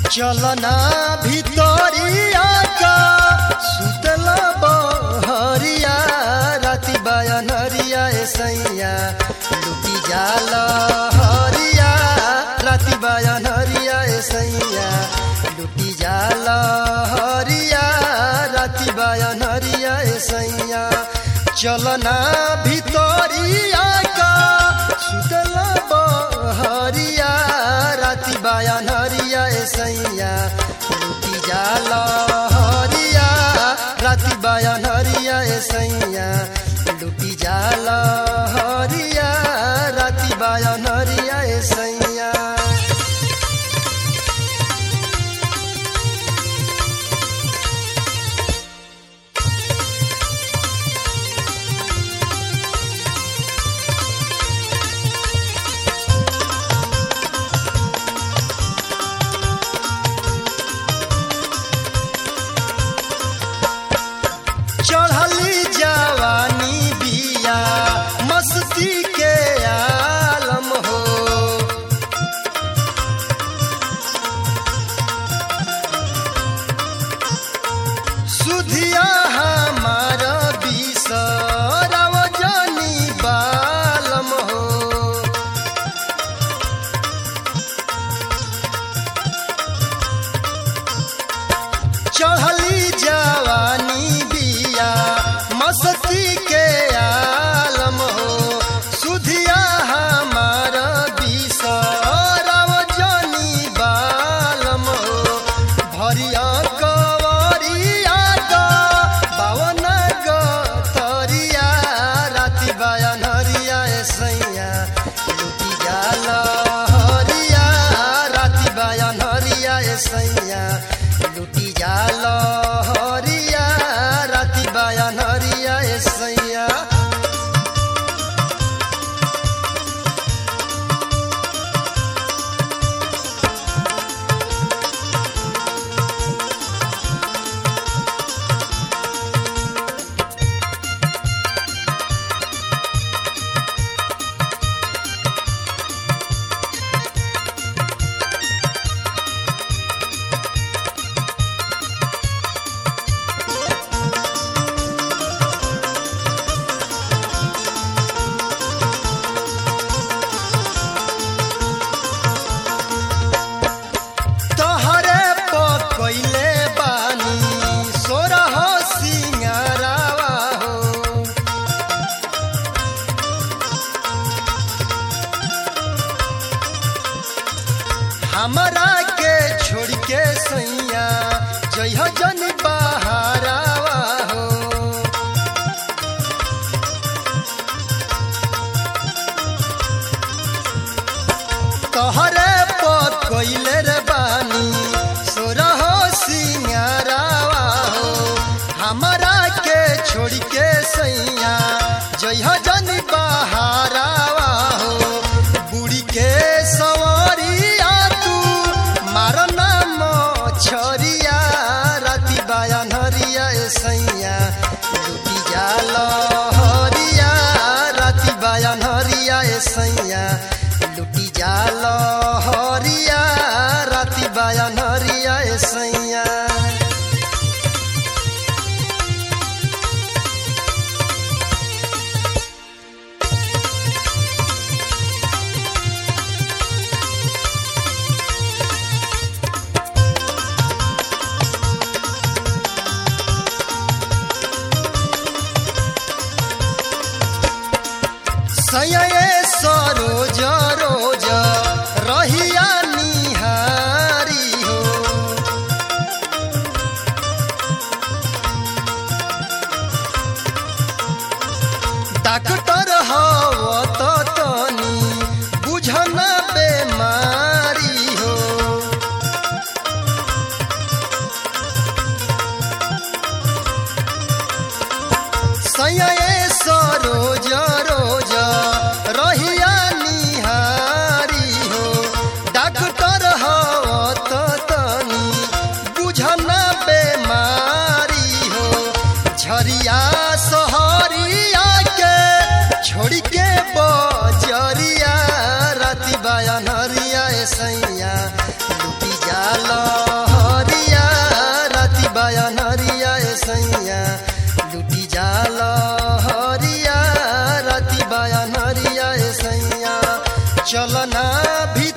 चलना भितरिया का सुतला बहरिया राति बयनरिया ए सैया लुटी जाल हरिया राति बयनरिया ए सैया लुटी जाल हरिया राति बयनरिया ए सैया चलना भितरिया का सुतला बहरिया राति बयनरिया ए सैया लुटी जाल हरिया राति बयनरिया ए सैया लुटी जाल हरिया राति बयनरिया ए सैया चढ़ली जवानी बिया मस्ती के आलम हो सुधिया हमार बिसरव जानी बालम हो चढ़ली जवानी बिया मस्ती के आलम हो सुधिया हमार बिसरव जानी बालम हो भरिया कवरिया ग बावन ग तरिया राति बयनरिया ए सैया लुटी जाल हरिया राति बयनरिया ए सैया लुटी जाल हरिया राति बयनरिया ए सैया तहरे पकैले बानी सोरह सिंगारावा हो हमरा के छोड़ के सैया जइह जन बहारावा हो तहरे पकैले रे बानी सोरह सिंगारावा हो हमरा के छोड़ के सैया जइह जन बहारावा हो बुढ़ी के सवरिया तू मारना मछरिया राति बयनरिया ए सैया लुटी जाल हरिया राति बयनरिया ए सैया लुटी जाल हरिया राति बयनरिया ए सैया सये सरोज रोज रहिया निहारी हो डॉक्टर हव त तनी बुझन बेमारी हो सये सरोज रोज रहिया निहारी हो डॉक्टर हव त तनी बुझन बेमारी हो झरिया सहरिया के छोड़ के बजरिया राति बयनरिया ए सैया लुटी जाल चलना भी